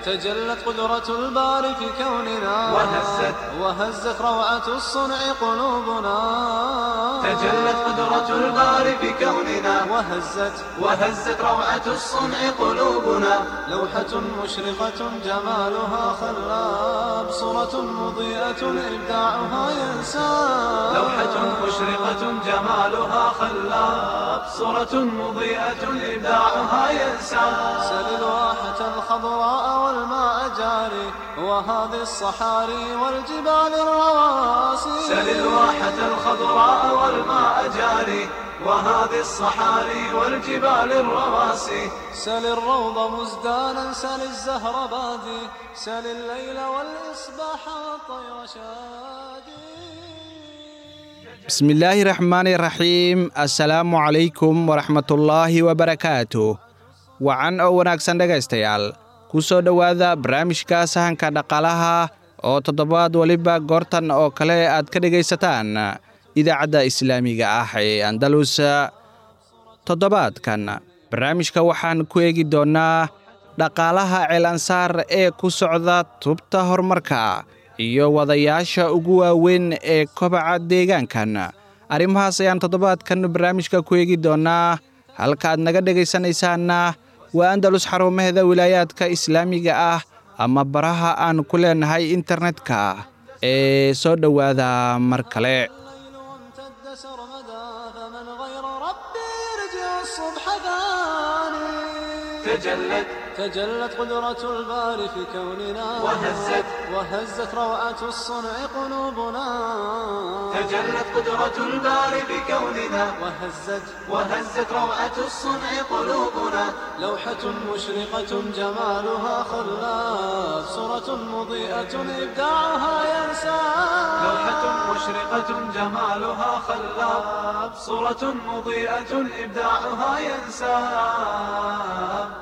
تجلت قدرة الباري في كوننا وهزت وهزت روعة الصنع قلوبنا تجلت قدرة الباري في كوننا وهزت وهزت روعة الصنع قلوبنا لوحة مشرقة جمالها خلاب صورة مضيئة إبداعها ينساب لوحة مشرقة جمالها خلاب صورة مضيئة إبداعها ينسى سل الواحة الخضراء والماء جاري وهذه الصحاري والجبال الرواسي سل الواحة الخضراء والماء جاري وهذه الصحاري والجبال الرواسي سل الروض مزدانا سل الزهر بادي سل الليل والإصباح والطير شادي bismillaahi raxmaani raxiim assalaamu calaykum waraxmatullaahi wabarakaatu wacan oo wanaagsan dhegaystayaal ku soo dhowaada barnaamijka sahanka dhaqaalaha oo toddobaad weliba goortan oo kale aad ka dhegaysataan idaacadda islaamiga ah ee andalus toddobaadkan barnaamijka waxaan ku eegi doonnaa dhaqaalaha ceelansaar ee ku socda tubta horumarka iyo wadayaasha ugu waaweyn ee kobaca deegaankan arrimahaas ayaan toddobaadkan barnaamijka ku eegi doonnaa halka aad naga dhegaysanaysaanna waa andalus xarumaheeda wilaayaadka islaamiga ah ama baraha aan ku leenahay internetka ee soo dhowaada mar kale الليل وامتد سرمدا فمن غير ربي يرجع الصبح ثاني تجلت تجلت قدرة الباري في كوننا وهزت وهزت روعة الصنع قلوبنا تجلت قدرة الباري بكوننا وهزت وهزت روعة الصنع قلوبنا لوحة مشرقة جمالها خلاف صورة مضيئة إبداعها ينسى لوحة مشرقة جمالها خلاب صورة مضيئة إبداعها ينساب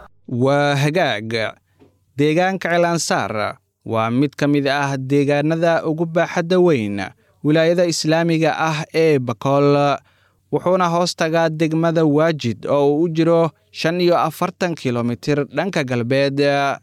waa hagaag deegaanka ceelansaar waa mid ka mid ah deegaanada ugu baaxadda weyn wilaayada islaamiga ah ee bakool wuxuuna hoos tagaa degmada waajid oo uu u jiro shan iyo afartan kilomitir dhanka galbeed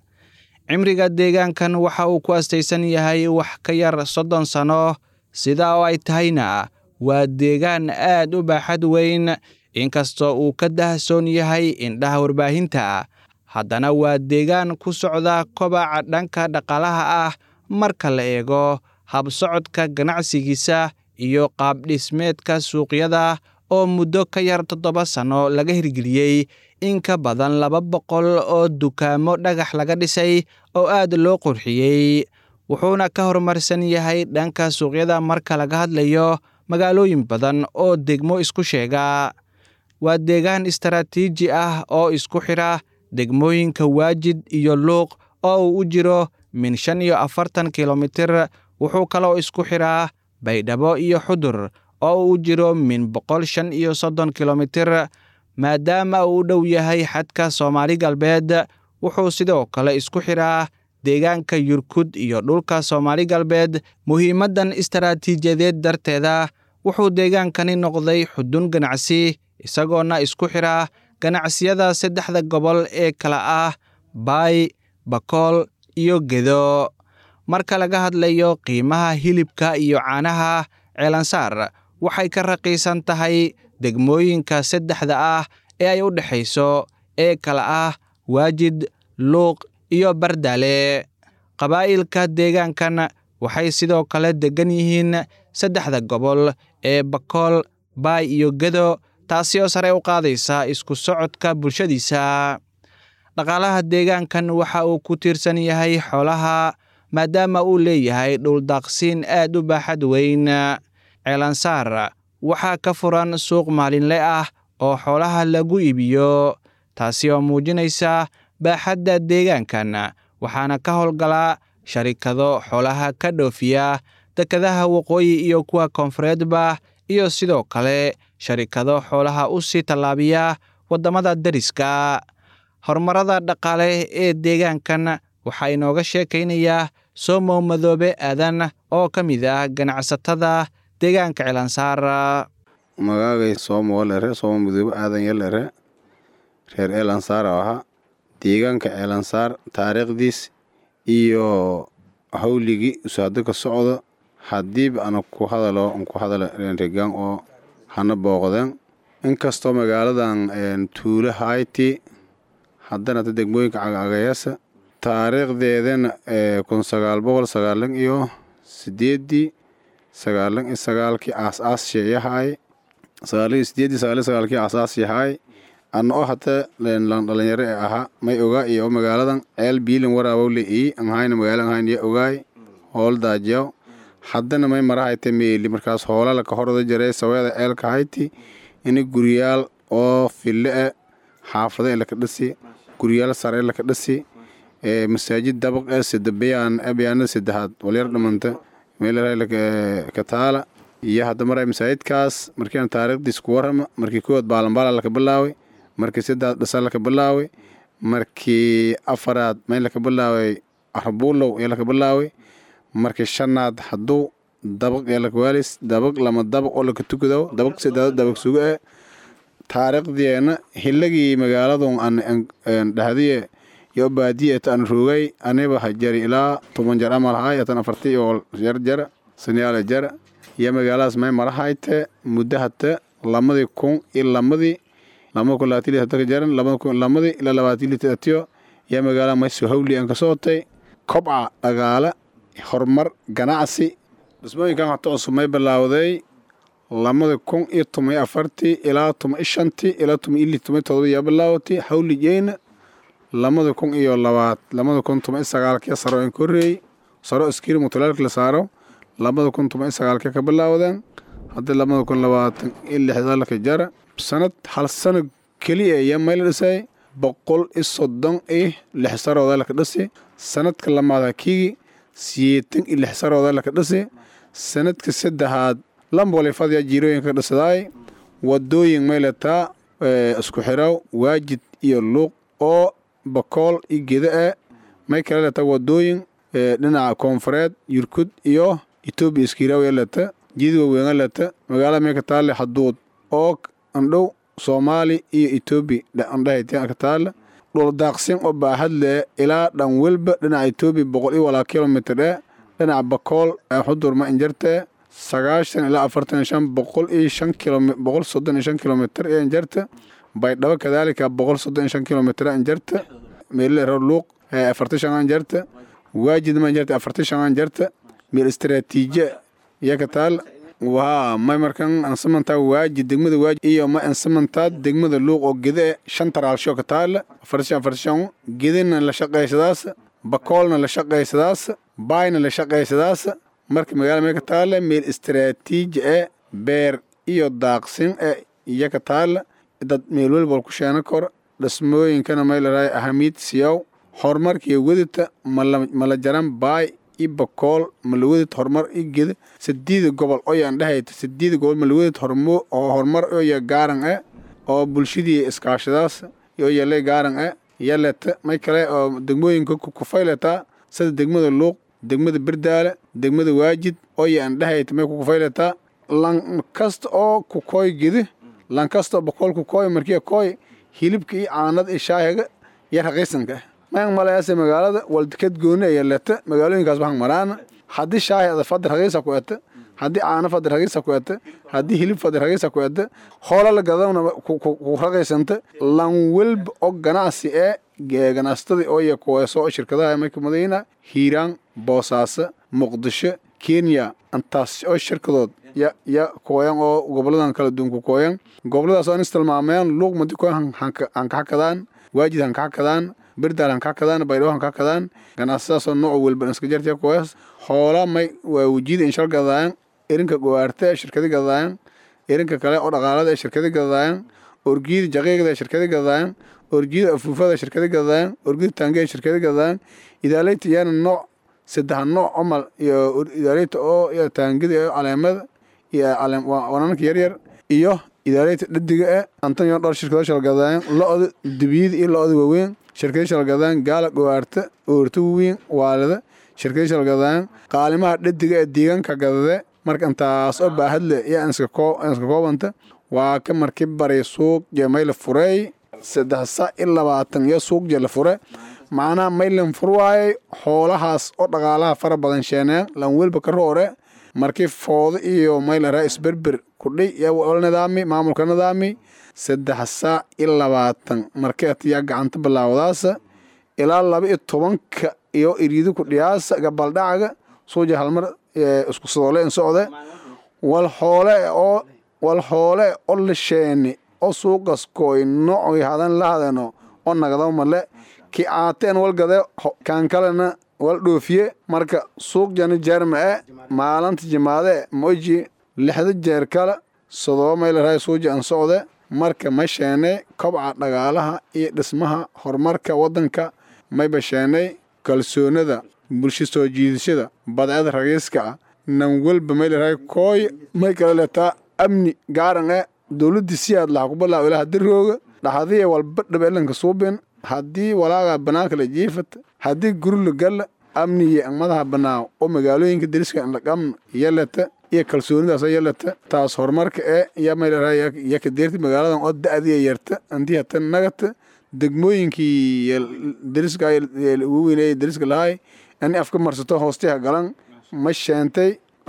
cimriga deegaankan waxa uu ku astaysan yahay wax ka yar soddon sanno sidaa oo ay tahayna waa deegaan aad u baaxad weyn inkastoo uu ka dahsoon yahay indhaha warbaahinta haddana waa deegaan ku socda kobaca dhanka dhaqaalaha ah marka la eego habsocodka ganacsigiisa iyo qaabdhismeedka suuqyada oo muddo ka yar toddoba sanno laga hirgeliyey in ka badan laba boqol oo dukaamo dhagax laga dhisay oo aad loo qurxiyey wuxuuna ka horumarsan yahay dhanka suuqyada marka laga hadlayo magaalooyin badan oo degmo isku sheega waa deegaan istaraatiiji ah oo isku xidha degmooyinka waajid iyo luuq oo uu u jiro min shan iyo afartan kilomitir wuxuu kaloo isku xidhaa baydhabo iyo xudur oo uu u jiro min boqol shan iyo soddon kilomitir maadaama uu u dhow yahay xadka soomaali galbeed wuxuu sidoo kale isku xidhaa deegaanka yurkud iyo dhulka soomaali galbeed muhiimaddan istaraatiijiyadeed darteeda wuxuu deegaankani noqday xudun ganacsi isagoona isku xidhaa ganacsiyada saddexda gobol ee kala ah baay bakool iyo gedo marka laga hadlayo qiimaha hilibka iyo caanaha ceelansaar waxay ka raqiisan tahay degmooyinka saddexda ah ee ay u dhexayso ee kala ah waajid luuq iyo bardaale qabaa'ilka deegaankan waxay sidoo kale deggan yihiin saddexda gobol ee bakool baay iyo gedo taasi oo sare u qaadaysa isku socodka bulshadiisa dhaqaalaha deegaankan waxa uu ku tiirsan yahay xoolaha maadaama uu leeyahay dhuldaaqsiin aad u baaxad weyn ceelansaar waxaa ka furan suuq maalinle ah oo xoolaha lagu iibiyo taasi oo muujinaysa baaxadda deegaankan waxaana ka howlgala sharikado xoolaha ka dhoofiya dekadaha waqooyi iyo kuwa koonfureedba iyo sidoo kale sharikado xoolaha u sii tallaabiya waddamada deriska horumarada dhaqaale ee deegaankan waxaa inooga sheekaynayaa somow madoobe aadan oo ka mid ah ganacsatada deegaanka ceelansaar magaagay soomo lere soomo mudoobe aadan yalere reer eelansaara ahaa deegaanka ceelansaar taariikhdiis iyo hawligii usaado ka socda haddiiba ana ku hadalo an ku hadala regaan oo hana booqdeen inkastoo magaaladan tuulo hayti haddana ta degmooyinka cagcagayaasa taariikhdeedana kun sagaal boqol sagaalan iyo sideedii sagaalan iyo sagaalkii aas-aas sheeyahaay sagaalan iyo sideedii sagaalan iyo sagaalkii aas-aas yahaay ana oo hata dhalinyaro ee ahaa may ogaa iyo magaaladan ceel biilin waraabow le ii anhayna magaala anhayn ya ogaay hool daajiyaw haddana may marahayta meeli markaas hoolala ka horda jaray saweeda ceelka hayti ini guryaal oo fille e xaafado ee laka dhisi guryaal sare ee laka dhisi masaajid dabaq ee sida bayaan bayaanada saddexaad walyar dhamanta meel ka taala iyo hadda maray masaajidkaas markiina taariikhdiis ku warrama markii kowaad baalanbaala laka bilaaway markii saddex dhasa laka bilaaway markii afaraad may laka bilaaway arbuulow ee laka bilaaway markii shanaad hadduu dabaq ee laka waalis dabaq lama dabaq oo laka tukadow dabaq saddeexaad dabaq sugo ee taariikhdeena hilagii magaaladun an dhahdiye yo baadiye tan rogay aniba hajari ilaa toban jar amal hay atan afarti oo jar jara saniyaala jara iyo magaaladaas may marahayte muddo hata lamadii kun iyo lamadii lamada kun labaatan lita ka jaran lamada kun lamadii ilaa labaatan lita atiyo iyo magaalada mayso hawli aan ka sootay kobca dhagaale horumar ganacsi dhismooyinkan hata cusub may bilaawday lamada kun iyo toban iyo afartii ilaa toban iyo shantii ilaa toban iyo lix toban iyo todoba yaa bilaawatay hawligeyna lamada kun iyo labaad lamada kun toban iyo sagaalkii saro in korreeyey saro iskiiri mutulaalka la saaro labada kun toban iyo sagaalkii ka bilaawdeen haddii labada kun labaatan iyo lixda laka jara sanad hal sano keliya ayaa may la dhisay boqol iyo soddon iyo lix sarooda laka dhisi sanadka lamaad hakigi siyeetan iyo lix sarooda laka dhisi sanadka saddexaad lambolifadya jiirooyinka ka dhisadaay wadooyin may lataa isku xiraw waajid iyo luuq oo bakool iyo geda e may kala lataa wadooyin dhinaca koonfureed yurkud iyo etoobiya iskiiraaw lata jidid waaweena lata magaalada may ka taale haduud oo andhow soomaali iyo etoobiya andhahayteen ka taale dhul daaqsin oo baahad lee ilaa dhan welba dhinaca etoobiya boqol iyo walaa kilomitr e dhinaca bakool xudur ma injartee sagaashan ilaa afartan iyo shan boqol iyo shan kilom boqol soddon iyo shan kilomitr ee injarta baydhabo kadaalika boqol soddon iyo shan kilomitr injarta meelile ro luuq afartan shan injarta waajid ma injarta afartan shan injarta meel istaraatiiji iyo ka taal waa may markan ansamantaa waajid degmada waajid iyo ma ansamantaa degmada luuq oo gede shan taraalsho ka taala afartan shan afartan shan gedena la shaqaysadaas bakoolna la shaqaysadaas baayna la shaqaysadaas marka magaalada may ka taalla meel istaraatiiji e beer iyo daaqsin e iyo ka taalla dad meel welbal ku sheena kor dhismooyinkana may larahay ahamiid siyaw horumarkiiyo wedita mala jaran baay i bakool malawadid horumar i geda sadiida gobol oyaan dhahayta sadiida gobol malawadid hormo oo horumar oya gaaran e oo bulshadii iskaashadaas oyale gaaran e yaleta may kale oo degmooyinka kufayletaa sida degmada luuq degmada berdaale degmada waajid oya aan dhahayta may kukufayletaa lan kasta oo kukooy gedi lan kasta oo bakool kukooy markiya kooy hilibka iyo caanada iyo shaahiga iyo raqiisanka mayan malayaase magaalada waldikad gooni aya leta magaalooyinkaas waxaan maraana haddii shaahi ada fadhi raqiisa ku eta haddii caano fadhi raqiisa ku eta haddii hilib fadhi raqiisa ku eta hoola la gadawna ku raqiisanta lan welba oo ganacsi ee ganacsatada ooya kuweeso shirkadaha marka madaina hiiraan boosaaso muqdisho kenya antaas oo shirkadood ya ya kooyan oo goboladan kala duwan ku kooyan goboladaas oo istilmaameen luuq madi kooyan hankaxakadaan waajid hankaxakadaan berdaal hankaxakadaan baydhabo hankaxakadaan ganacsadaasoo nooc welba iska jartiya kuwees hoola may waa wejiyada inshal gadaayan erinka gowaarte ee shirkadi gadaayan erinka kale oo dhaqaalada ee shirkadi gadaayan orgiyada jaqiiqda ee shirkadi gadaayan orgiyada afuufada shirkadi gadaayan orgiyada taange ee shirkadi gadaayan idaalayta iyana nooc saddex nooc omal iyo idaalayta oo iyo taangida iyo caleemada iyo wananka yaryar iyo idaalayta dhadiga e antonio dhowr shirkado shalgadaayan lo-da dibiyada iyo lo-da waaweyn shirkada shalgadaayan gaala gowaarta oorta waaweyn waalida shirkada shalgadaayan qaalimaha dhadiga ee deegaanka gadade marka intaas oo baahad leh iyo iska koobanta waa ka marki bari suuq jemayla fureey saddex sa i labaatan iyo suuq jela fure macnaha maylan fur waayey xoolahaas oo dhaqaalaha fara badan sheeneen lan welba ka roore markii foodo iyo maylara isberber kudhay iyo nidaami maamulka nidaami saddex saa i labaatan markii atiyaa gacanta bilaawdaasa ilaa laba iyo tobanka iyo iriidi kudhiyaasa gabaldhacaga suuja halmar isku sadoole in socde wal xoole oo wal xoole oo la sheeni oo suuqas kooy nocoy hadan la hadeno oo nagdo male ki aateen wal gade kan kalena wal dhoofiye marka suuq jani jeerma e maalinta jimaade moji lixda jeer kale sadoo maylaray suuja an socde marka ma sheenay kobca dhagaalaha iyo dhismaha horumarka waddanka mayba sheenay kalsoonada bulsho soo jiidashada badcada ragiiska ah nan welba maylaray kooy may kala leetaa amni gaaran e dowladdi si aad laha kubalaa ilaha dirooga dhaxadiya walba dhabeelanka suubin haddii walaaga banaanka la jiifat haddii guri la galla amniye madaha banaaw oo magaalooyinka deriska laqamna yalata iyo kalsoonidaas yalata taas horumarka ee ya maylaray ya kadeerti magaaladan oo da-diya yarta antii hata nagata degmooyinkii deriska ugu weyneeyay deriska lahay ani afka marsato hoostiha galan ma sheentay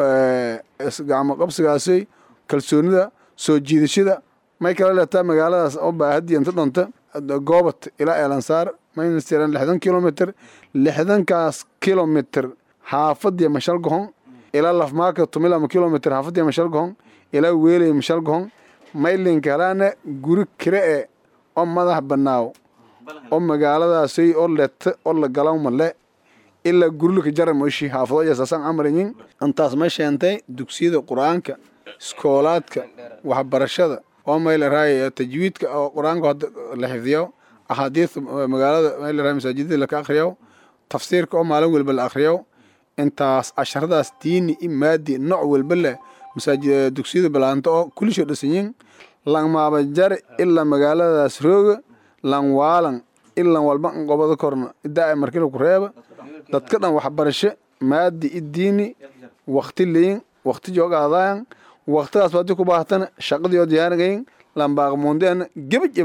gacmo qabsigaasi kalsoonida soo jiidashada may kala leetaa magaaladaas oo baahadii inta dhonta goobat ilaa eelansaar maynastiran lixdan kilomitr lixdankaas kilomitr xaafadii mashal gohon ilaa lafmaaka tumilama kilomitr xaafadii mashal gohon ilaa weeley mashal gohon maylinka helaana guri kire e oo madax banaaw oo magaaladaasay oo leta oo la galaw male ilaa gurilka jara moshi xaafado yasaasan amarayin intaas ma sheentay dugsiyada qur-aanka iskoolaadka waxbarashada oo maylaray tajwiidka oo qur-aanka hadda la xifdiyo axaadiis magaalada maylaray masaajidada laka akhriyo tafsiirka oo maalin walba la akhriyo intaas casharadaas diini i maadi nooc walba leh masaajid dugsiyada balaanta oo kulisho dhasanyin langmaaba jare ilaa magaaladaas rooga lang waalan ilan walba qobada korna idaa markila ku reeba dadka dhan waxbarasho maadi i diini wakti leyin wakti joogaadayan waktigaas hadii ku baahtana shaqadiyo diyaaragayin lambaaqmuundeena gebaj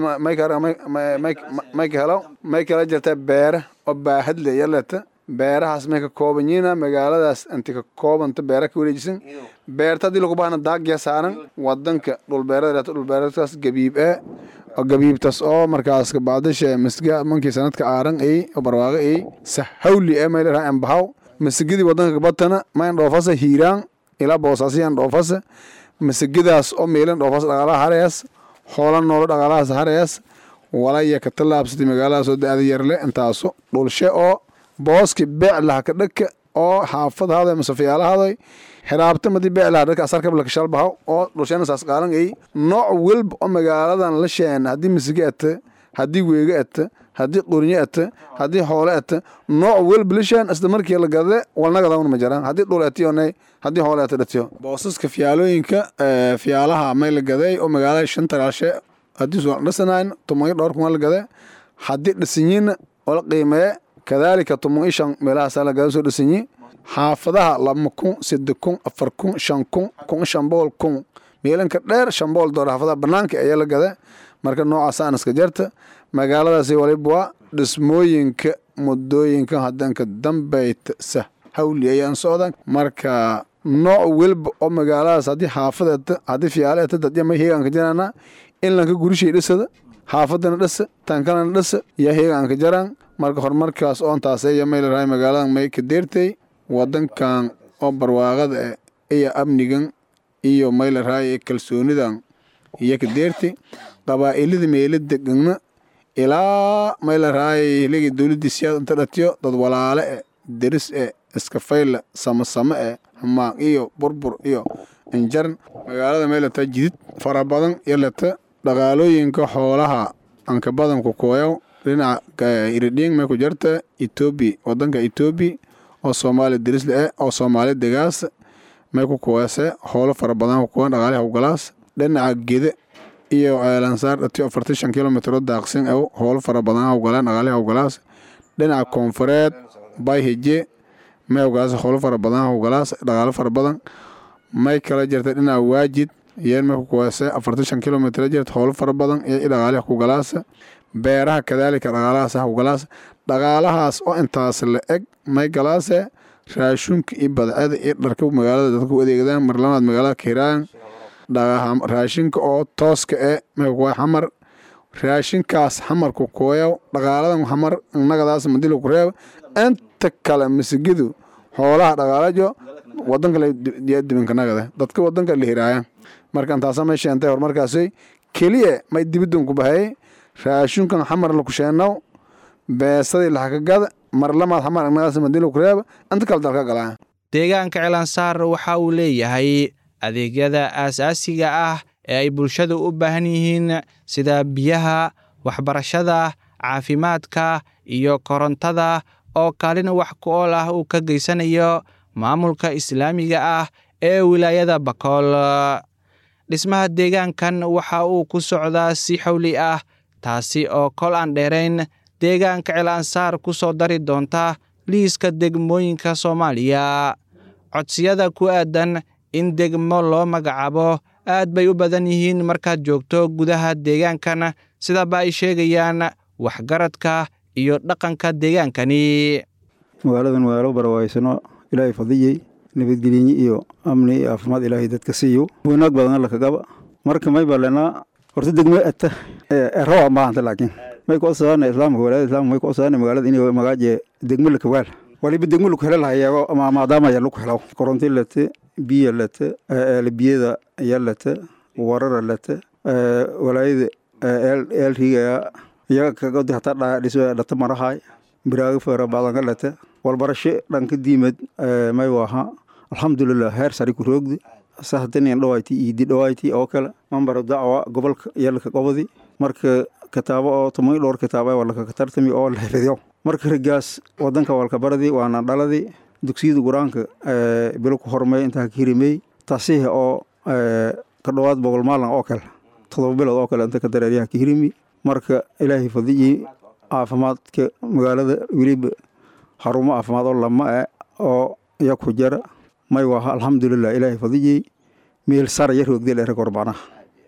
mayka helo may kala jirta beera oo baahad le yaleta beerahaas may ka kooban yihiina magaaladaas inti ka koobanta beera ka wareejisan beerta haddii lagu baahna daagya saaran wadanka dhulbeerada dhulbeeradaas gabiib ee oo gabiibtas oo markaas kabacdashe masga mankii sanadka aaran ay oo barwaaqo ay sahawli ee mayleraa embahaw masigidii wadanka kabatana mayn dhoofasa hiiraan ilaa boosaasiyan dhoofasa masigidaas oo meelan dhoofas dhaqaalaha harees hoola noolo dhaqaalahaas harees walaya ka tallaabsatay magaaladaas oo da-da yarle intaaso dhulshe oo booski beeclaha ka dhaka oo xaafad haday masafiyaala haday xiraabta madi beeclaha dhaka asarkabla ka shalbahaw oo dhulshena saas qaalan ay nooc welba oo magaaladan la sheen haddii masige ata haddii weege ata haddii qornyo ata haddii hoole ata nooc welba la sheen isla markii la gade walnagadawn ma jiraan haddii dhul atiyonay haddii hoole ata dhatiyo boosaska fiyaalooyinka fiyaalaha may la gaday oo magaalada shanta raashe haddii suuq dhisanayn tumayo dhowr kun la gade haddii dhisanyiina oo la qiimeeye kadaalika tuman i shan meelahaasaa la gada soo dhisanyi xaafadaha laba kun saddex kun afar kun shan kun kun shan boqol kun meelanka dheer shan boqol doolar xaafadaha banaanka ayaa la gada marka noocaasaan iska jarta magaaladaasi waliba waa dhismooyinka muddooyinka hadanka dambayta sah hawli ayaan socdan marka nooc welba oo magaaladaas haddii xaafad eta haddii fiyaale eta dadya may heegaanka jaraana in lanka gurishay dhisada xaafadana dhisa tankalana dhisa yaa heegaanka jaraan marka horumarkaas oontaasaya maylarahay magaaladan may ka deertay wadankan oo barwaaqada eh iyo amnigan iyo maylarahay kalsoonidan iyo ka deertay qabaa'ilada meela degana ilaa maylarahay hiligi dowladii siyaad inta dhatiyo dad walaale eh deris eh iska fayla samasame eh xumaaq iyo burbur iyo injaran magaalada meylata jidid fara badan yalata dhaqaalooyinka xoolaha anka badanku kooyaw dhinaca iridhiing may ku jarta etoobiya wadanka etoobiya oo soomaaliya derisle eh oo soomaaliya degaas may ku kuweese hoolo fara badan kukuwan dhaqaaliha ugalaas dhinaca gede iyo eelansaar dhatiyo afartan shan kilomitro daaqsin ew hoolo fara badan ugalaan dhaqaaliha ugalaas dhinaca koonfureed bayheje may ugalaas hoolo fara badan ugalaas dhaqaalo fara badan may kala jirta dhinaca waajid iyeen may ku kuweese afartan shan kilomitr jirta hoolo fara badan iyo dhaqaaliha kugalaasa beeraha kadaalika dhaqaalahaas hawgalaas dhaqaalahaas oo intaas la eg may galaase raashunka iyo badcada iyo dharka magaalada dadka u adeegdaan marlamaad magaalada kairaan raashinka oo tooska e maykuwa xamar raashinkaas xamarku kooyaw dhaqaaladan xamar nagadaas madila ku reeb inta kale masigidu xoolaha dhaqaalajo wadanka dibanka nagada dadka wadanka la hiraaya marka intaasa may sheentay horumarkaasay keliya may dibidun ku bahayay raashinkan xamar la kusheenaw beesadii laxakagada marlamaad xamar nagadaas madila ku reeb inta kale dalka galaa deegaanka celansaar waxa uu leeyahay adeegyada aasaasiga ah ee ay bulshadu u baahan yihiin sida biyaha waxbarashada caafimaadka iyo korontada oo kaalin wax ku ool ah uu ka geysanayo maamulka islaamiga ah ee wilaayada bakool dhismaha deegaankan waxa uu ku socdaa si xawli ah taasi oo kol aan dheerayn deegaanka celansaar ku soo dari doonta liiska degmooyinka soomaaliya codsiyada ku aadan in degmo loo magacaabo aad bay u badan yihiin markaad joogto gudaha deegaankan sidaba ay sheegayaan waxgaradka iyo dhaqanka deegaankani magaaladan magaalo barawaysano ilaahay fadiyey nabadgelyenye iyo amni iyo caafimaad ilaahay dadka siiyo wanaag badan alla kagaba marka may balenaa horta degmo ata rawa maahanta laakiin may kuodsadaan islaamka walaada islaamka may kuodsadaan magaalada inay magaaje degmo lakawaal waliba degmo laku helo lahayeego maadaama ya laku helo koronti late biya late biyada ya late warara late walaayada eel riigaya iyaga kagodi hataa dhiso dhata marahay biraaga fara badanka late walbarasho dhanka diimad may waha alxamdulilah heer sari ku roogdi sahdanin dhawayti iidi dhawayti oo kale mambaro dacwa gobolka yalka gobodi marka kitaabo oo tumoy dhowr kitaaba walaka katartami oo la xifidyo marka rigaas wadanka walka baradi waana dhaladi dugsiyada qur-aanka bilo ku hormay intaa ka hirimey taasiih oo ka dhowaad boqol maalin oo kale todoba bilood oo kale inta ka dareeryaha ka hirimi marka ilaahay fadiyi caafimaadka magaalada weliba xarumo caafimaad oo lama e oo iya ku jara may waha alxamdulilah ilaahay fadiyey meel sara yar hoogde leere korbanaha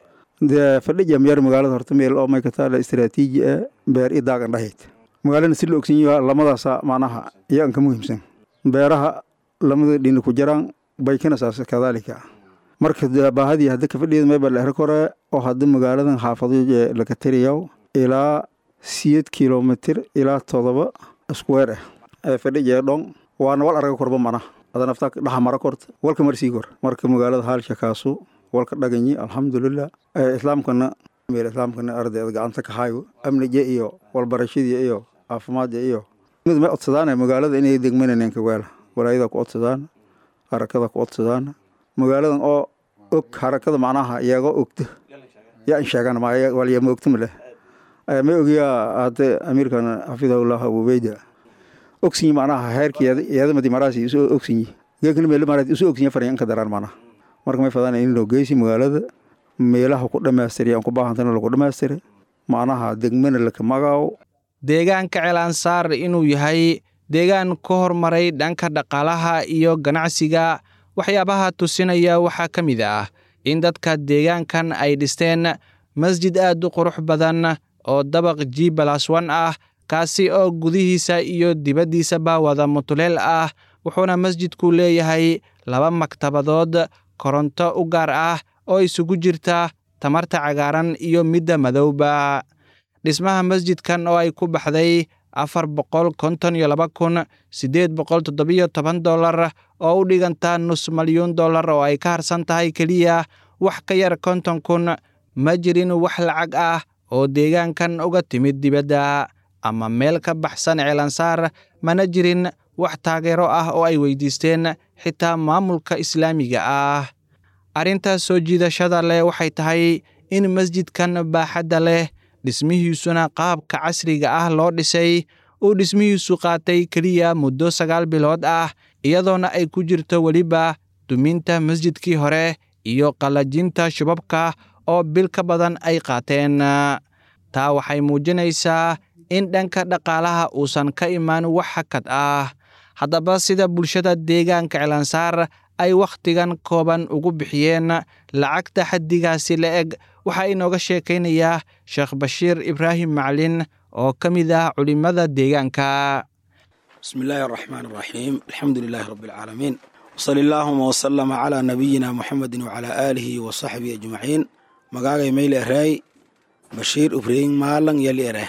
dee fadhija miyar magaalada horta meel oo may kataala istaraatiiji e beer i daagan dhahayd magaalana si la ogsan yaha lamadaasa macnaha iyagan ka muhiimsan beeraha lamada dhini ku jaraan baykana saas kadaalika marka baahadii hadda kafadhiyeed mayba leere kore oo hadda magaaladan xaafado laka tiriyaw ilaa siyeed kilomitir ilaa todoba square ah fadhija dhong waana wal araga korba mana adanaftaa dhaxa mara korta walka marsii kor marka magaalada haalsha kaasu walka dhaganyi alxamdulilah islaamkana meel islaamkana ardayda gacanta ka hayo amnija iyo walbarashadii iyo caafimaadda iyo mid may odsadaan magaalada inay degmananeen kawaala walaayada ku odsadaan harakada ku odsadaan magaaladan oo og harakada macnaha iyagoo ogta yaa in sheegan walyama ogta maleh may ogiyaa hadde amiirkan xafidahullah abubeyda ogsinyi macnaha heerka iyadamadi maraasi isu ogsinyi geekana meel maraasi isu ogsinyi farayan ka daraan macnaha marka may fadaan in loo geysi magaalada meelaha ku dhammaystiri aan ku baahantana lagu dhammaystiri macnaha degmana laka magaawo deegaanka celansaar inuu yahay deegaan ka hormaray dhanka dhaqaalaha iyo ganacsiga waxyaabaha tusinaya waxaa ka mid ah in dadka deegaankan ay dhisteen masjid aad u qurux badan oo dabaq g balas wan ah kaasi oo gudihiisa iyo dibaddiisaba wada mutuleel ah wuxuuna masjidku leeyahay laba maktabadood koronto u gaar ah oo isugu jirta tamarta cagaaran iyo midda madowba dhismaha masjidkan oo ay ku baxday afar boqol konton iyo laba kun siddeed boqol toddobiyo toban dollar oo u dhiganta nus malyuun dollar oo ay ka harsan tahay keliya wax ka yar konton kun ma jirin wax lacag ah oo deegaankan uga timid dibadda ama meel ka baxsan ceelansaar mana jirin wax taageero ah oo ay weydiisteen xitaa maamulka islaamiga ah arrintaas soo jiidashada leh waxay tahay in masjidkan baaxadda leh dhismihiisuna qaabka casriga ah loo dhisay uu dhismihiisu qaatay keliya muddo sagaal bilood ah iyadoona ay ku jirto weliba duminta masjidkii hore iyo qallajinta shubabka oo bil ka badan ay qaateen taa waxay muujinaysaa in dhanka dhaqaalaha uusan ka imaan wax hakad ah haddaba sida bulshada deegaanka celansaar ay wakhtigan kooban ugu bixiyeen lacagta xaddigaasi la eg waxaa inooga sheekaynayaa sheekh bashiir ibraahim maclin oo ka mid ah culimmada deegaanka bismi illaahi araxmaan araxiim alxamdu lilaahi rabbi alcaalamiin wsali allaahuma wasalama calaa nabiyina muxamedin wacalaa aalihi wa saxbihi ajmaciin magaagay mayl ereey bashiir ibraahim maalan yali ere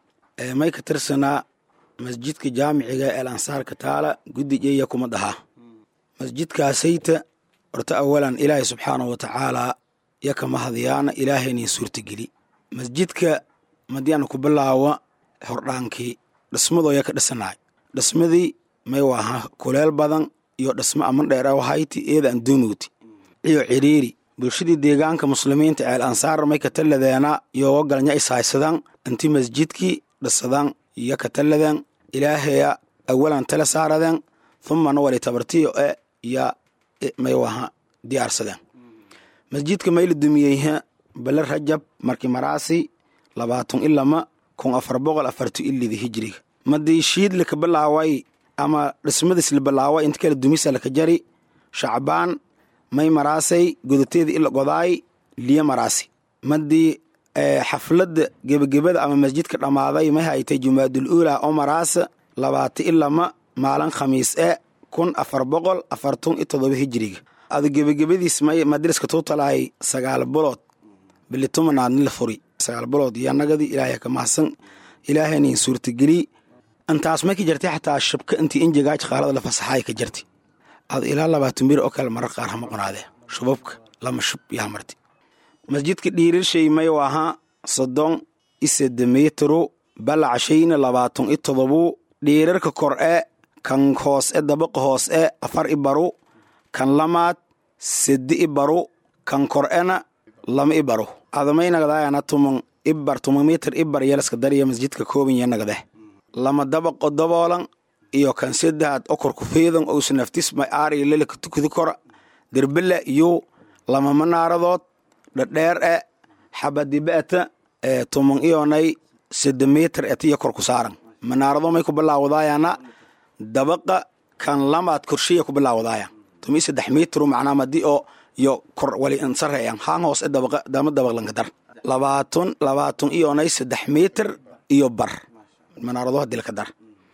ee may ka tirsanaa masjidka jaamiciga el ansaarka taala guddijeya kuma dhaha masjidkaasayta horta awalan ilaahay subxaanahu watacaalaa yaka mahadyaana ilaahaynin suurtageli masjidka madiana ku bilaawa hordhaankii dhismadoo yaka dhisanaay dhismadii may waaha kuleel badan iyo dhismo aman dheeraw hayti eeda an dunuuti iyo ciriiri bulshadii deegaanka muslimiinta ceel ansaar may ka talladeena yoga galnya ishaysadan inti masjidkii dhisadan iyo ka talladeen ilaahaya awalan tala saaradeen thumana wali tabartiyo e ya may waha diyaarsadeen masjidka mayla dumiyeyha bale rajab marki maraasi labaatan ilama kun afar boqol afartu ilida hijriga madii shiid laka bilaaway ama dhismadis la bilaaway inta kala dumisa laka jari shacbaan may maraasay godateeda ila godaay liya maraasi madii xafladda gebagebada ama masjidka dhammaaday may haytay jumaadul uula oo maraasa labaata ilama maalin khamiis e kun afar boqol afartun iyo todoba hijiriga adu gebagebadiis may madriska tuutalaay sagaal bulood bilitumanaadni la furi sagaal bulood iyo nagadii ilaahay ka mahadsan ilaahaynin suurtageli intaas may ka jartay xataa shabka intii injigaaj qaalada la fasaxaay ka jarti ad ilaa labaatan bir oo kale marar qaar hama qonaadee shubabka lama shub iyo hamarti masjidka dhiirirshay may ahaa soddon isede mitru balacshayna labaatan i todobu dhiirarka kor e kan hoos e dabaqa hoos e afar i baru kan lamaad sedi i baru kan kor ena lama i baru adamaynagadaayana tuman ibar tuman mitir ibar yelaska dariya masjidka koobanya nagdeh lama dabaqo daboolan iyo kan sedahaad okorku feedan ousa naftis may aariya lelaka tukudi kora derbele iyo lama manaaradood dhadheer e xabadibeeta ee tuman iyonay sede mitir etiyo korku saaran manaarado may ku bilaawadaayana dabaqa kan lamaad korshiya ku bilaawadaaya tumi saddex mitru macnaa madi oo iyo kor wali insareeyan haan hoos e dabaqa dama dabaq lanka dar labaatun labaatun iyonay saddex mitir iyo bar manaarado hadii laka dar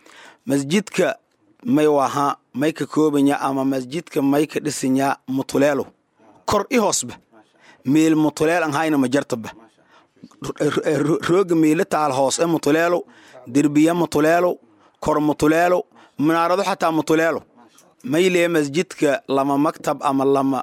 masjidka may waha may ka koobanya ama masjidka may ka dhisanya mutuleelo kor i hoosba meel mutuleel an hayna ma jartaba rooga meela taal hoos e mutuleelo derbiya mutuleelo kor mutuleelo manaarado xataa mutuleelo maylee masjidka lama maktab ama lama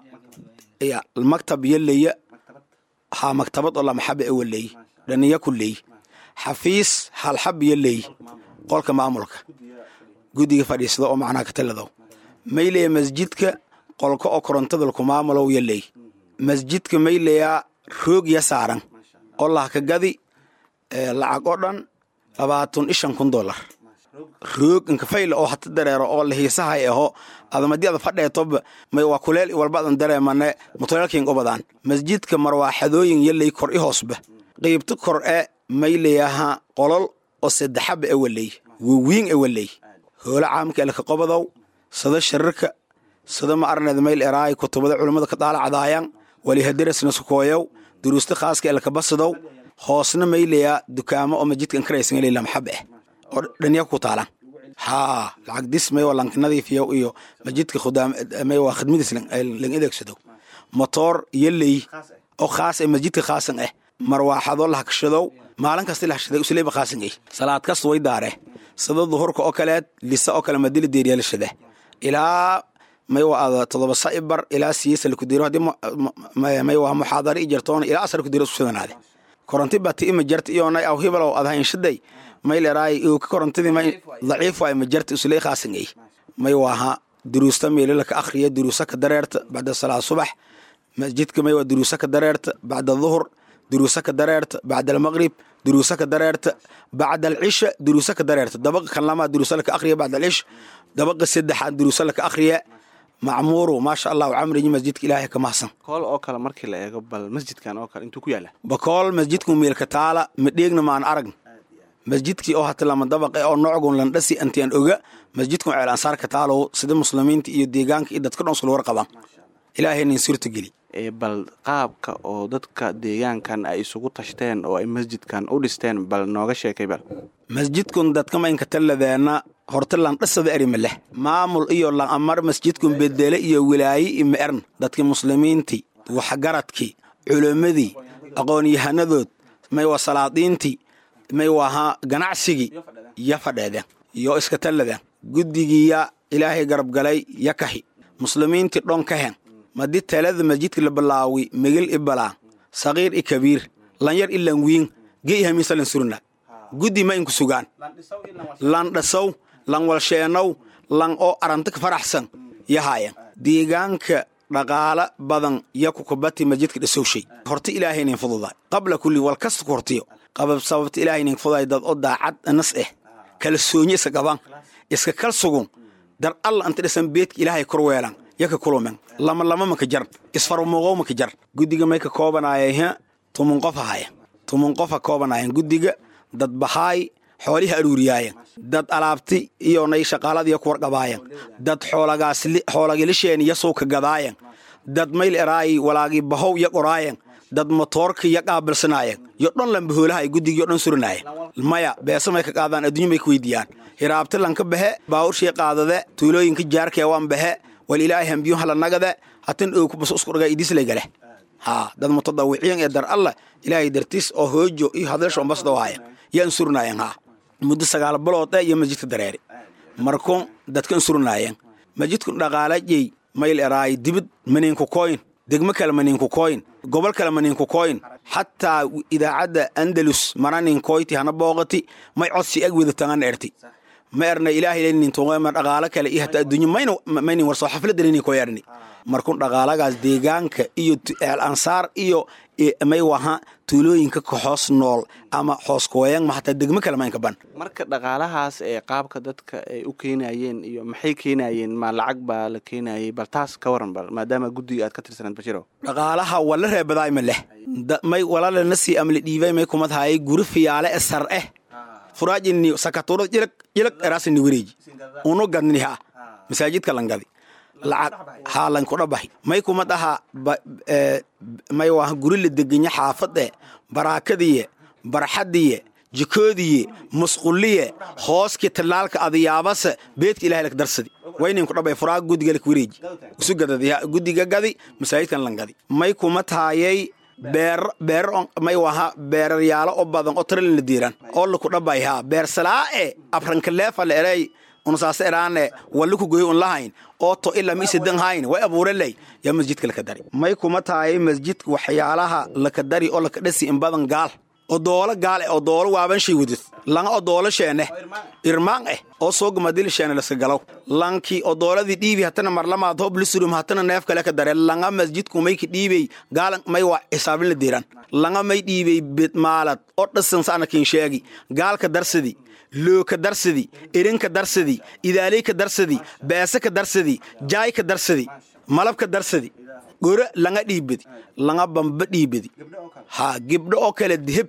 maktab yaleya ha maktabad oo lama xaba ewaleey dhaniya ku leey xafiis hal xab yaleey qolka maamulka guddiga fadhiisada oo macnaha ka taladow mayleya masjidka qolka oo korontada laku maamulow yaleey masjidka mayleyaa roog ya saaran oo lahka gadi lacag oo dhan labaatan ishan kun dolar roog inkafayla oo hata dareero oo lahiisahay aho adamadii ada fadheetoba may waa kuleel walba adan dareemane mutuleelkin ubadaan masjidka marwaaxadooyin yaley kor i hoosba qeybta kor e mayleyaha qolol oo saddexaba ewaley wawiin ewaley hoola caamka elka qobadow sada sharirka sada ma arneed mayl eraay kutubada culammada ka daalacdaayan walihadarasna sukooyow duruusta khaaska elka basadow hoosna mayleyaa dukaamo oo masjidka inkaraysan eley lamxab eh oo dhanya ku taalan haa lacag dis may waa lanka nadiifiyo iyo masjidka khudaam may waa khidmadiis lang adeegsado motoor yaley oo khaas eh masjidka khaasan eh marwaaxado lahakashadow maalin kasta lahashaday usleyba khaasan eh salaad kasta way daare sida duhurka oo kaleed lisa oo kale madili deeriyaalashade ilaa may waa ada todoba saibar ilaa siisa lakudiro hadii may waa muxaadara i jartoona ilaa asar kudiro isku sidanaade koronti bati ima jarta iyonay aw hibalow adhayinshaday may leraay ka korontadii may daciif waay ma jarta usuley khaasan ey may waaha duruusta meelala ka akhriya duruusa ka dareerta bacda salaad subax masjidka may waa duruusa ka dareerta bacda duhur duruusa ka dareerta bacda almaqrib duruusa ka dareerta bacda alcisha duruusa ka dareerta dabaqa kan lamaa duruusa laka akhriya bacda alcish dabaqa saddexaad duruusa laka akhriya macmuuru maasha allahu camrigi masjidka ilaahay ka mahsan kool oo kale markii la eego bal masjidkan oo kale intuu ku yaala bakool masjidku meelka taala madheegna maan arag masjidkii oo hata lama dabaq eh oo noocgun landhasi antian oga masjidkun ceel ansaarka taalow sida muslimiinta iyo deegaanka iyo dadka dhan isula warqabaan ilaahaynin suurta geli bal qaabka oo dadka deegaankan ay isugu tashteen oo ay masjidkan u dhisteen bal nooga sheekay bal masjidkun dadka maynka talladeena horta landhasada erima leh maamul iyo lanamar masjidkun bedele iyo wilaaye ima ern dadkii muslimiintii waxgaradkii culimmadii aqoon-yahanadood may waa salaadiintii may waaha ganacsigii ya fadheedeen yo iska talladeen guddigiiya ilaahay garabgalay ya kahi muslimiintii dhon ka hen madi talada masjidka la balaawi megel i balaan saqiir i kabiir lanyar i lanwiin ge i hamiinsa lan surna guddi ma inku sugaan lan dhasow lan walsheenow lan oo arantika faraxsan yahaayan deegaanka dhaqaala badan ya kukubati masjidka dhasowshay horta ilaahaynin fududaay qabla kulli wal kasta ku hortiyo qabab sababta ilaahaynin fududaay dad oo daacad nas eh kala soonye iska gaban iska kal sugun dar alla anta dhisan beedka ilaahay kor weelan yaka kulumen lama lama maka jar isfarmuuqow maka jar guddiga may ka koobanaayay tumun qof ahaya tumun qofa koobanaayeen guddiga dad bahaay xoolihi aruuriyaayen dad alaabti iyo nay shaqaaladiiya ku warqabaayen dad xoolagilisheen iyo suuka gadaayen dad mayl eraayi walaagii bahow ya qoraayen dad motoorka ya qaabilsanaayen yo dhan lambahoolaha ay guddigiyo dhan surinaayen maya beesa may ka qaadaan adduunyo may ka weydiiyaan hiraabti lanka bahe baawurshii qaadade tuulooyinka jaarkee waan bahe wal ilaahay hambiyun hala nagade hatin ookubas isku dhaga idislaygale haa dad mutadawiciyan ee dar alla ilaahay dartiis oo hoojo iyo hadalsho ambasdo haayan yaan surnaayeen haa muddo sagaal bilood eh iyo masjidka dareeri markuun dadkan surnaayeen masjidku dhaqaalajey mayl eraay dibid maniinku koyn degmo kale maniinku koyn gobol kale maniinku koyn xataa idaacadda andalus mananin koyti hana booqati may codsi ag wadatangan erti ma erna ilaahay nintuqema dhaqaalo kale iyo hata adduunyo mayna maynin warso xafladani ko erni markun dhaqaalagaas deegaanka iyo eel ansaar iyo may waha tuulooyinka ka hoos nool ama hoos kooyan ma hataa degmo kale maynka ban marka dhaqaalahaas ee qaabka dadka ay u keenayeen iyo maxay keenayeen ma lacag baa la keenayay bal taas ka waran bal maadaama guddiga aad ka tirsanaed bashiro dhaqaalaha wala reebadaay ma leh may walaalana sii amli dhiibay may kumad haayay guri fiyaale e sar eh furaajini sakaturo jilag jilag erasini wareeji unu gadni ha masaajidka langadi lacag haa lankudhabahi may kuma dhaha may waa guri la degenya xaafade baraakadiye barxadiye jikoodiye musquliye hooski talaalka adiyaabase beedka ilahay lak darsadi waynin ku dhabay furaa guddiga lak wareeji isu gadadi guddiga gadi masaajidkan langadi may kuma taayay beer beer may waha beeraryaalo oo badan oo taralin la diiran oo laku dhabay haa beer salaae afrankaleefa la erey unsaase eraane walliku goy un lahayn oo to ila miise dan hayn way abuureley yaa masjidka laka dari may kuma tahay masjidka waxyaalaha laka dari oo laka dhasi in badan gaal oo doolo gaal eh oo doolo waaban shay wadid langa oo doolo sheene irmaan eh oo soogamadil sheene laska galow lankii oo dooladii dhiibi hatana marlamaad hob lisurum hatana neef kale ka dare langa masjidku may ka dhiibey gaalan may waa xisaabin la diiran langa may dhiibey bidmaalad oo dhasan saana kin sheegi gaalka darsadi looka darsadi erinka darsadi idaaleyka darsadi beesaka darsadi jaayka darsadi malabka darsadi gore langa dhiibadi langa bamba dhiibadi ha gibdho oo kale deheb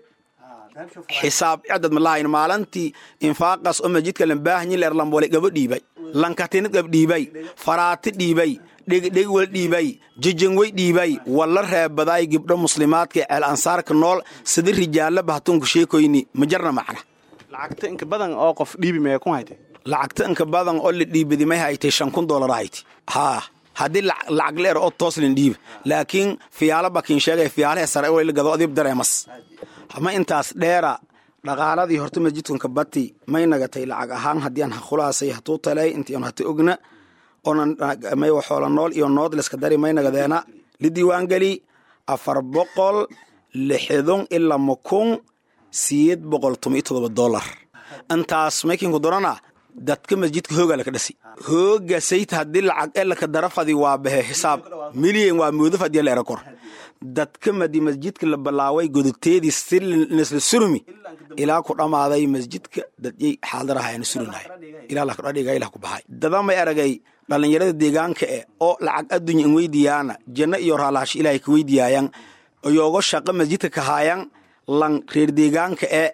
xisaab cadad malahayn maalantii infaaqas oo masjidka lambaahanyi leer lambole gabo dhiibay lankatinid gab dhiibay faraati dhiibay dhegdhegwal dhiibay jejengwey dhiibay walla reebadaay gibdho muslimaadka ceel ansaarka nool sida rijaalaba hatunku sheekoyni ma jarna macna lacagta inka badan oo qof dhiibi maya ku haytay lacagta inka badan oo la dhiibadi may haytay shan kun doolar hayti haa haddii lacag leer oo tooslin dhiiba laakiin fiyaalo bakin sheegay fiyaalaha sare way la gado adiib dareemas ma intaas dheera dhaqaaladii horta masjidkunka bati may nagatay lacag ahaan haddii aan khulaasay hatuu talay intii aan hata ogna oonan may waxoola nool iyo nood liska dari may nagadeena la diiwaangeli afar boqol lixdun ilaa makun siyeed boqol toban iyo todoba dollar intaas maykinku dorana dadka masjidka hoogaa laka dhasi hooga sayta haddii lacag e laka darafadi waa bahe xisaab milyan waa moodaf haddii la era kor dadka madi masjidka la balaaway godoteedii si nisla surmi ilaa ku dhammaaday masjidka dadyay xaadirahayana surinahay ilaa lakadhadhiga ilah ku baxay dadamay aragay dhallinyarada deegaanka eh oo lacag addunya in weydiyaana janno iyo raalahash ilaahay ka weydiyaayaan iyoogo shaqo masjidka kahaayan lan reer deegaanka e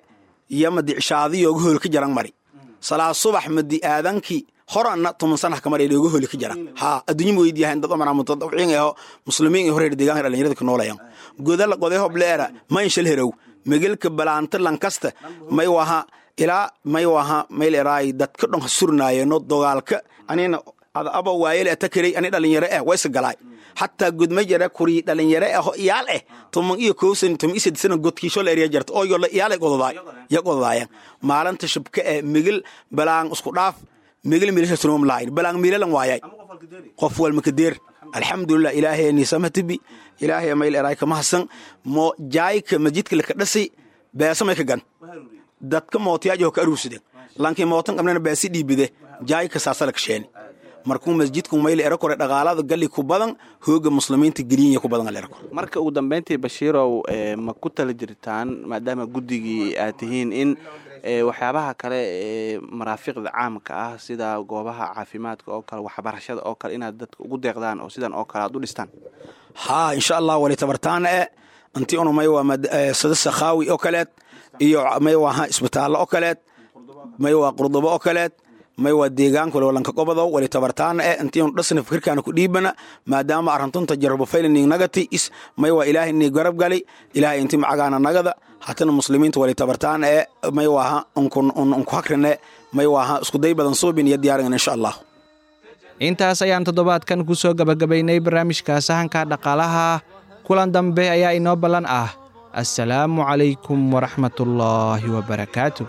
iyo madi cishaadiyooga hool ka jaran mari salaa subax madi aadankii horanna tuman sanah kamar looga holi ka jara ha adduunyo ma weydiyahan dad amara mutadawciin aho muslimiin iyo horeer deegaanka dhalinyarada ku noolayan godala qoday hobleera ma inshal herow megelka balaanta lankasta may waha ilaa may waha mayl eraay dadka dhan surnaayeno dogaalka anina ada aba waayele atakarey ani dhalinyaro eh waysa galaay xataa gudma jara kuri dhalinyaro aho iyaal eh tuman iyo kowsan tuman iyo sadisana godkiisho la eriya jarta oo yola iyaal gododaay ya gododaayan maalinta shabka eh megel balaan isku dhaaf megel milisha sunom laayin balaan milalan waayay qof walma kadeer alxamdulilah ilaahay nisamatibi ilaahay mayl eraay kama hasan mo jaayka masjidka laka dhasi beesamay ka gan dadka mootiyaajo ka aruursadeen lankii mootan qabnana beesi dhiibide jaayka saasala ka sheeni markuu masjidku mayl era kore dhaqaalada galli ku badan hooga muslimiinta geliyinya ku badan era kore marka ugu dambeyntii bashiirow ma ku tala jirtaan maadaama guddigii aad tihiin in waxyaabaha kale ee maraafiqda caamka ah sida goobaha caafimaadka oo kale waxbarashada oo kale inaad dadka ugu deeqdaan oo sidan oo kale aad u dhistaan haa insha allah wali tabartaana e inti unu may waa sada sakhaawi oo kaleed iyo may waaha isbitaallo oo kaleed may waa qurdubo oo kaleed may waa deegaanka walanka gobodow wali tabartaana e intii unu dhasna fikirkaana ku dhiibana maadaama arrintunta jarabo faylaning nagati is may waa ilaahay nii garab gali ilaahay inti macagaana nagada hatana muslimiinta wali tabartaana e may waaha unku hakrine may waaha iskuday badan suubin iyo diyaaringan insha allah intaas ayaan toddobaadkan ku soo gabagabaynay barnaamijka sahanka dhaqaalaha kulan dambe ayaa inoo ballan ah assalaamu calaykum waraxmatullaahi wabarakaatu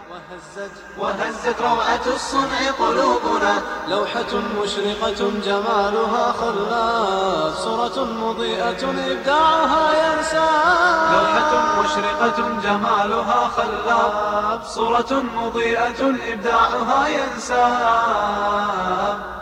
وهزت روعة الصنع قلوبنا لوحة مشرقة جمالها خلاف صورة مضيئة إبداعها ينسى لوحة مشرقة جمالها خلاب صورة مضيئة إبداعها ينساب